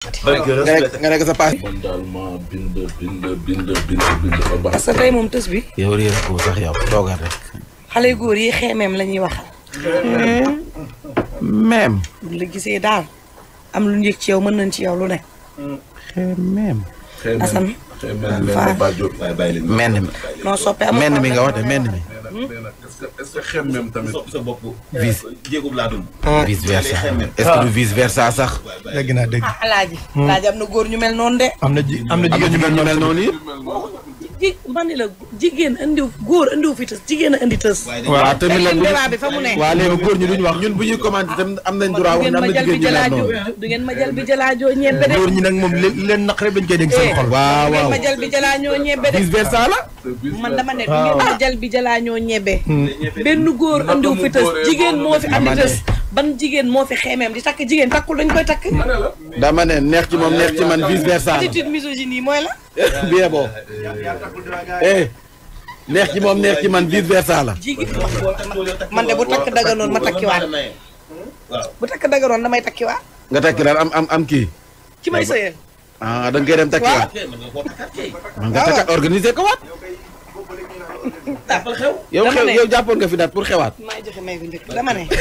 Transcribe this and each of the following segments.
defati. barke nga nekk respect. nga nekk sa paas. man daal maa bind bind bind bind bind ba baax. parce que tey moom tës bi yow réer ko sax yow toogal rek. xale yu góor yi xeemeem la ñuy waxal. même. bu la gisee daal am lu ñu yëg ci yow mën nañ ci yow lu ne. même. xëy na Assane. xëy na leen na Ba Diop. waaye bàyyi leen. menn mi. non soppe amul menn mi nga wax de menn mi. nee na est-ce que est-ce que xem même tamit. sa sa bopp. Vice. jéegub laa dund. vice versa est-ce que du vice versa sax. dégg naa dégg ah alaaji. alaaji am na góor ñu mel noonu de. am na ji am na am na jigéen ñu jigéen ñu mel noonu yi. ji man ni la jigéen indiw góor indiw fi tës jigéen a indi tës. waaw tamit la débat bi fa mu ne. waa léegi góor ñi duñ wax ñun bu ñuy commenté tam am nañ droit wax ne am na jigéen ñu mel noonu. du ngeen ma jël bi jëlaajoo ñebbe de. góor ñi nag moom li leen naq rek dañ koy dégg seen xol. waaw du ngeen waaw ma jël bi jëlaañoo ñebbe de. vice versa la. man dama ne du ngeen ma jël bi jëlaañoo ñebbe. benn góor indiw fi tës jigéen moo fi andi tës. ban jigéen moo fi xeemeem di takk jigéen takkul dañ koy takk. dama ne neex ci moom neex ci man vice versa la. attitude misogyne yi mooy la. bien bon. eh neex ci moom neex ci man vice versa la. jigéen man de bu takk daganoon ma takkiwaat. bu takk daganoon damay takkiwaat. nga takki daal am am am kii. ci may sëyal. ah da nga koy dem takkiwaat. man nga takkaat organiser ko waat. yow Dama xew ne. yow jàppoon nga fi daat pour xewaat. maay joxe may gu njëkk dama ne.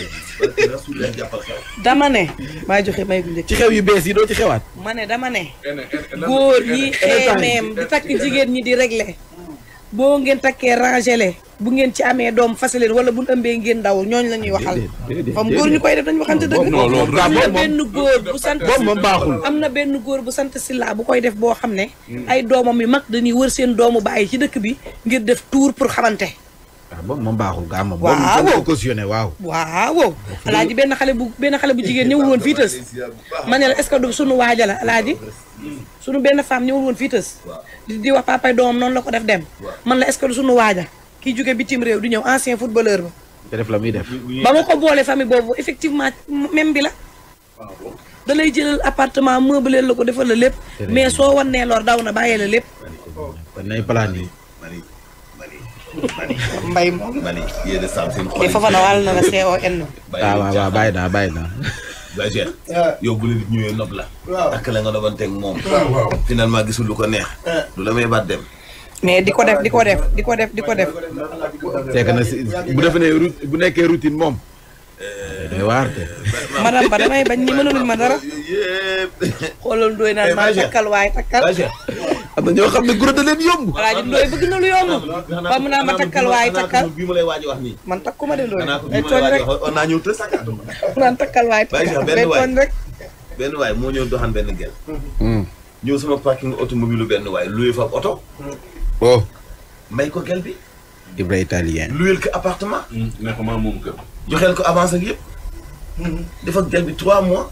dama ne. maay joxe may gu njëkk. ci xew yu bees yi doo ci xewaat. ma ne dama ne. góor yi xeemeem di takk jigéen ñi di régler boo ngeen takkee rangele bu ngeen ci amee doom fasaleen wala bu ëmbee ngeen daw ñooñ la ñuy waxal fam góor ñu koy def dañu waxante dëgg non loolu am na moom benn góor bu sant boobu moom baaxul. am na benn góor bu sant Silla bu koy def boo xam ne ay doomam yu mag dañuy wër seen doomu bàyyi ci dëkk bi ngir def tour pour xamante ah boobu moom baaxul gaa moom. Waaw. boobu dañ ko cautionné waaw. waaw alaaji benn xale bu benn xale bu jigéen ñëwul woon fii tës ma ne la est-ce que du sunu waaja la alaaji sunu benn femme ñëwul woon fii tës di di wax papay doomam noonu la ko def dem man la est-ce que du sunu waaja kii jóge bitim réew di ñëw ancien footballeur ba te def la muy def. ba ma ko boole famille boobu effectivement même bi la da lay jëlal appartement meublé la ko defal la lépp mais soo wannee lor daw na bàyyee la lépp kon nay plan yi. mani mani mbay moom mani yéen a saam seen xol te foofa na wàll na la CON waaw waaw waaw bàyyi naa bàyyi naa. ba Cheikh yow bu la nit ñëwee nopp la takk la nga dobanteeg moom waaw. finalement gisul lu ko neex du la may baat dem mais di ko def di ko def di ko def di ko def c'est que na si bu defee ne route bu nekkee routine moom. day waar te. madame ba damay bañ ñi mënaluñ ma dara yëpp xoolal ndooy naan maa takkal waaye takkal ba Cheikh am na ñoo xam ne guro da leen yomb. alaaji ndooy bëgg na lu yomb ba mu naan ma takkal waaye takkal bii ma lay waaj wax nii man takkuma de ndooy xanaa ko ay bii ma tooñ lay rek waaj wax on naa ñëw tës mu naan takkal waaye Baye takkal Cheikh, benn day waay. tooñ rek benn waay moo ñëw doxaan benn gel ñëw sama parking automobile benn waay loué fa ab oto oh. may ko gel bi Ibra italien. loué ko appartement ne ko maa moom kër. joxeel ko avance ak yëpp def ak gel bi trois mois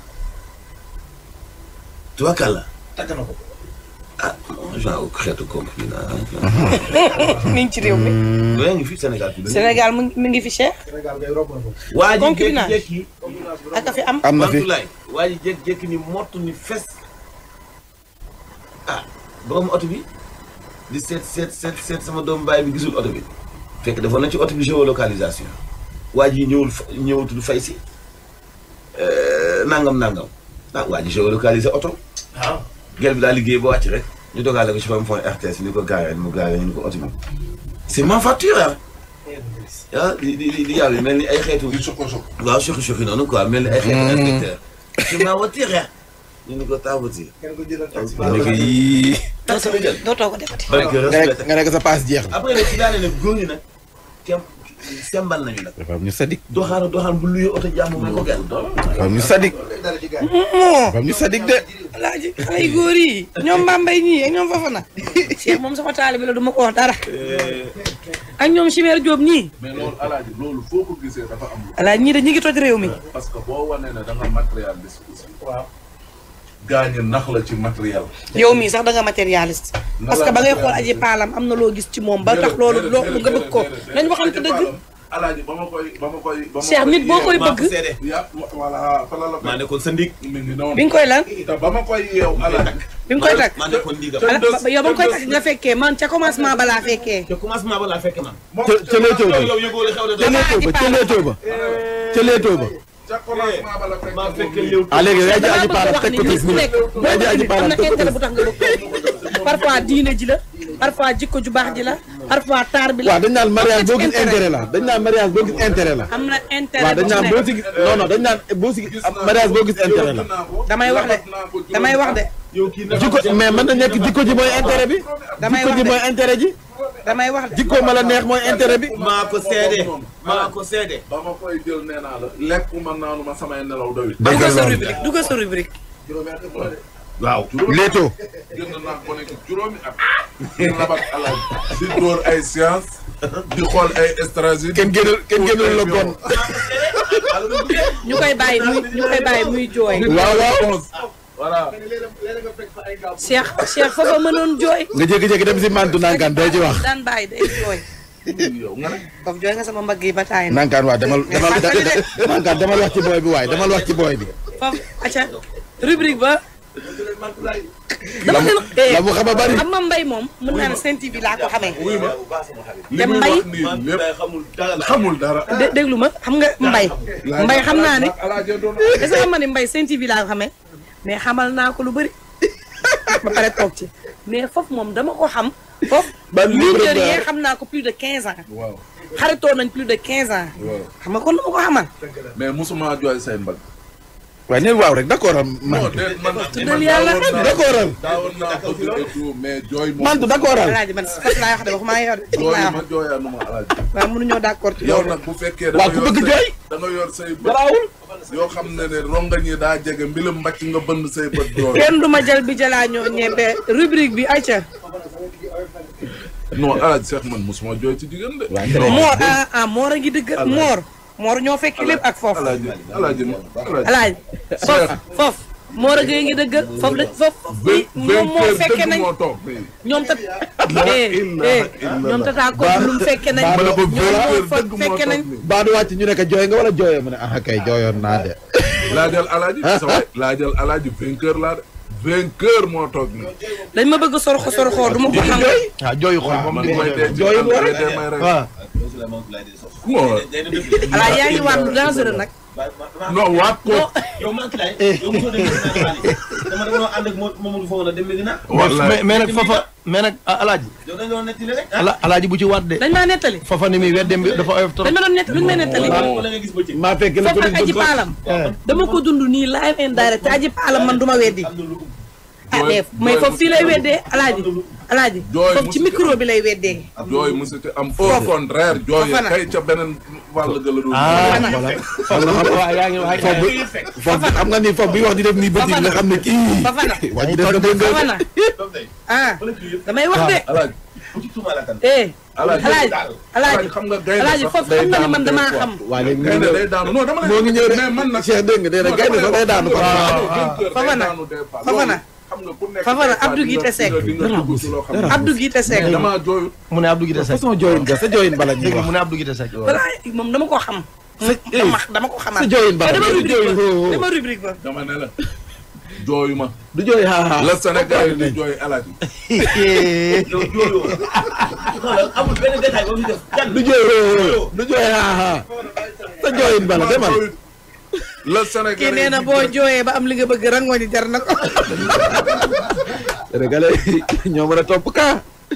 trois kàlla takk na ko. ah genre xeetu compris naa mi ngi ci réew mi loolu ngi fii Sénégal bi Sénégal mu ngi mi ngi fi cher Sénégal ngay rob na ko. waa ji concubinage. jékki-jékki ak a fi am am na fi Mantoulaye waa ji jékki-jékki ni mottu ni fes ah borom oto bi di seet seet seet seet sama doomu baay bi gisul oto bi fekk defoon nañ ci oto bi géolocalisation waa ji ñëwul fa ñëwatul fay si euh, nangam nangam ah waa ji géolocalisé oto waaw. gel bi daa liggéey ba wàcc rek ñu dogaale ko ci fam point RTS ni ko gaaree mu gaaree ñu ni ko oto bi c'est ma facture ah ah di di di di yàlla mel ni ay xeetu di soko soko. waaw choki choki noonu quoi mel ni ay xeetu inspecteur c'est ma voiture ñu ni ko ta voiture kenn ko jëlal taxi. ma ne ko yii. tax sama jël dootoo ko defati bari que nga nekk respecté nga nekk sa paas jeex na. après nag ci daane ne góor ñi nag kem sembal nañu nag dafa am ñu sadik. doxaana doxaan bu luyee oto jàmm may ko gel dafa am ñu sadik. dara ci gars yi. dafa am ñu sadik de. alaaji xale yu góor yi ñoom Mbambay ñii ak ñoom Fafana Cheikh moom sama taalibe la du ma ko wax dara ak ñoom Chimère Diop ñii mais loolu alaaji loolu foo ko gisee dafa am lu. alaaji ñii de ñi ngi toj réew mi parce que boo wanee ne da nga matérialiste aussi. waaw. gaañ nax la ci matériel. yow mii sax da nga matérialiste parce que ba ngay xool aji paalam am na loo gis ci moom ba tax loolu loo nga bëgg ko nañ waxante dëgg alaaji ba ma koy ba ma koy. ba ma Cheikh nit boo koy maa bëgg ko seede ya voilà fa la la maa fekk. nekkoon sa ndig mi ngi noonu. bi nga koy lan te ba ma koy yeew alaaji. bi nga koy takk maa nekkoon ndigam ala ba- yow ba nga koy takk nga fekkee man ca commencement balaa fekkee te commencement ba laa fekk man moom ca ca leetoo ba yow yow yëgoo la xew de ca leetoo ba ca leetoo ba. ca leetoo ba. ca commencement ba la fekk maa moom fekk mii. léew ah léegi yaa ji aji damaa paala bëgg teg ko wax ni ci nit ku nekk boo yaa ji aji am paala na teg ko intérêt ci bu tax nga bëgg ko parfois diine ji la parfois jikko ju baax ji la parfois taar bi la waaw dañ naan mariage boo gis intérêt. intérêt la dañ naan mariage boo gis intérêt la am na intérêt waaw dañ bu ci naan boo nekk. si gis non non dañ naan boo si gis Gis naa mariage ko, boo gis intérêt la yóbbu naa ko, damay wax de labat naa ko juróomi damay wax de yow kii na jikko mais mën na nekk jikko ji mooy intérêt bi damay jikko wax ji de mooy intérêt ji damay wax de jikko ma la neex mooy intérêt bi maa ko seede maa ko seede ba ma koy jël nee naa la lekkuma naanuma samay nelaw doyul. dugal sa rubrique dugal sa rubrique waaw léetoo jënd naa ko nekk juróomi at. di labat alal di dóor ay science di xool ay stratégie. kenn génnul kenn génnul la bon ñu koy bàyyi muy ñu koy bàyyi muy jooy waaw waaw voilà. Cheikh Cheikh foofa mënoon jooy nga jékki-jékki dem si mantu nankaan doo ci wax daan bàyyi day jooy yow nga ne. foofu jooy nga sama mbagg yi ba taay na nankaan waa demal demal nankaan demal wax ci booy bi waaye demal wax ci booy bi foofu acca rubrique ba la mu la mu xam a bari xam ma mbay moom mën naa ne Sen TV laa ko xamee wuy ma li te muy mbay wax nii lépp xamul dara la xamul dara. dé déglu ma xam nga mbay mbay xam naa ne alaaje doon est-ce que xam nga ne mbay Sen TV laa ko xamee mais xamal naa ko lu bëri ba pare toog ci mais foofu moom dama ko xam foofu Ban livre leader ba- yi xam naa ko plus de quinze ans waaw xaritoo nañ plus de quinze ans waaw xam nga kon dama ko xamal mais musuma jooy say mbag. waaye neen waaw rek d'accord am non mantu déet man tuddal yàlla. d'accord am daawoon naa bëgg et tout mais jooy moom. mantu d'accord am alaaji man foofu laa wax de waxumaa yow de foofu jooy laa ma wax jooyaanu ma alaaji. waaw mënuñoo d'accord ci yow loolu nag bu fekkee da waaw nga ku yor bëgg say jooy da nga yor say bët garaawul yoo xam ne ne rongañ yi daa jege mbilam mbàcc nga bënn say bët jooy. kenn du ma jël bi jëlaa ñoo ñebe rubrique bi ayca non alaaji Cheikh man musuma jooy ci jigéen de. moor ah ah moor a ngi dëgg moor moor ñoo fekk lépp ak foofu alaaji alaaji alaaji. alaaji foofu foofu moor a ngi dëgg foofu de foofu vingt moom moo vingt fekke dëgg nañ moo toog fii. ñoom tat eh eh ñoom tataa ko lum fekke nañ Ba- ma ne ko ñoom vingt moo heures fa dëgg moo fekke nañ toog fii. baa du wàcc ñu ne ko jooy nga wala jooyoo mu ne ah kay jooyoon naa de laajal alaaji sa waay laajal alaaji vainqueur laa de vainqueur moo toog nii. dañ ma bëgg sorxo sorxo du ma ko xam ah jooyu xool moom man mooy dee ci jooyu àll boole bi dee may rek. waaw moo alaa yaa ngi waat lu dangereux nag non waat ko. yow man kilaay yow mosoo dem Medina dama dama ànd ak Mamadou Fow la dem Medina wallaay mais mais nag fafa mais nag ah, alaaji yow dañu doon nettali rek ala alaaji bu ci waat de dañ maa nettali fafa ni muy weddem bi dafa oyof trop dañ ma doon nett lu ñu may nettali wala nga gis bëccëg maa fekk la foofu nag aji paalam dama ko dund nii live and direct te aji paalam man du ma weddi ah mais mais foofu fii lay weddee alaaji alaaji Jooy foofu ci musu- micro bi lay weddee jooy musu ci am au contraire jooy Fofana. kay ca beneen wàll ga la doon. ah Fofana. voilà waaw yaa ngi wax foofu foofu xam nga ni foofu bi wax di def nii bëti nga xam ne kii Fafana waa ji def na bëgg Fafana ah damay wax de alaaji bu ci tuumaale kan eh alaaji alaaji alaaji xam nga gaynde alaaji sax foofu day xam nga ne daanu man des damaa fois. xam waa léegi mu ngi gaynde ñëw day daanu non dama lay moo ngi ñëw de mais man nag Cheikh dégg nga nee na gaynde sax day daanu quoi Fafana. Fafana. xam nga ku nekk Fafana, Abdou Guité Seck. di nga dugg ci loo xam ne Abdou Guité Seck damaa jooyut mu ne Abdou Guité Seck façon jooyin ga sa jooyin bala ñuy dégg nga wax mu ne Abdou Guité Seck balaa moom dama ko xam dama dama ko xamaat sa jooyin bala dama du rubrique jooyin ba dama rubrique ba dama ne la jooyu ma du jooy haa la Sénégal yi di jooy alaaji yow jooyoo xoolal amul benn détail ba mu def jàll du jooy du jooy haa sa jooyin bala demal la Sénégal kii nee na boo jooyee ba am li nga bëgg rangoo ni jar na ko Sénégalais ñoo mën a topp kaa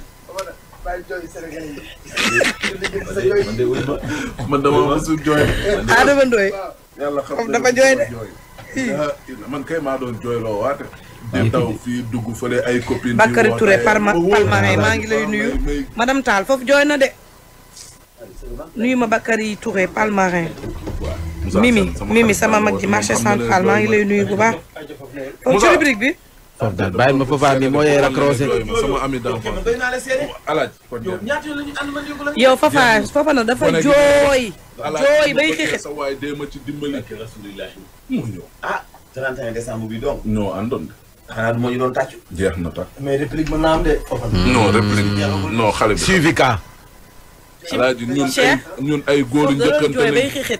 man dama mosul jooy Adama Ndoye yàlla xam Moom na dafa ne jooy de. dama jooy. man kay maa doon jooy loo waate di daw fii dugg fële ay copines Bakary di Touré woote, Parma ba wóor Palmarin na maa ngi lay may- nuyu may- madame Tall foofu jooy na de nuyu ma Bakary Touré Palmarin Moussa Mimi Sène, sama Mimi xarit sama la mag woon, ji moom marché xam na ne central maa ngi lay nuyu bu baax foofu ci Moussa. rubrique bi foofu daal bàyyil ma foofa mi moo yee raccroché jooy ma sama ami d'enfance doy naa la seede alaaj kon yow jeex na. ñaata yoon la ñu ànd man yóbbu la yow Fafa Fafa na dafa Gone gi- jooy Alaaj, jooy bu bay fekkee xixit sa waay dee ma ci dimbali rasulillahi mu ñëw ah 31 décembre bi donc ñoo àndoon de xanaa du moo ñu doon tàccu jeex na tax mais réplique mën naa am de foofa non réplique non xale bi suivi kaa alaaji ñun ay Cheikh. ñun ay góoru foofu da doon njëkkante jooy bay lañ xixit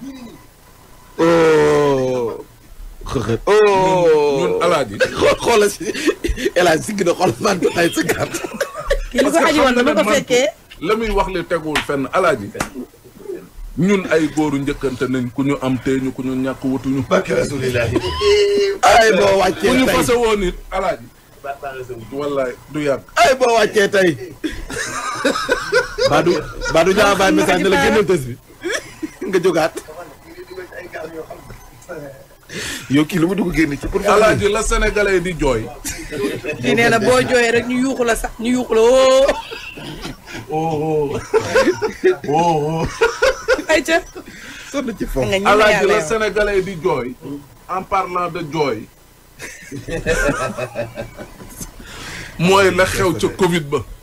oh xëxët oh ñun alaaji xool xoolal si El Hadj sigg na xool man ay sa gàtt kii li ko aji woon dama ko fekkee la muy wax li teguwul fenn alaaji ñun ay góoru njëkkante nañ ku ñu am tee ñu ku ñu ñàkk wutuñu barke rasulillahi ay boo ku wàccee ñu tey fase woon nit alaaji wallaay du yàgg ay boo wàccee tey Badou Badou ñaa bàyyi message ne la génnal tës bi nga jógaat yow kii lu mu dugg génn ci pour alaaji la sénégalais di jooy kii nee na boo jooyee rek ñu yuuxu la sax ñu yuuxu la oo oh oh ay ca sonn ci foofu nga ñi alaaji yàlla la yow. sénégalais di jooy en parlant de jooy mooy la xew ca covid ba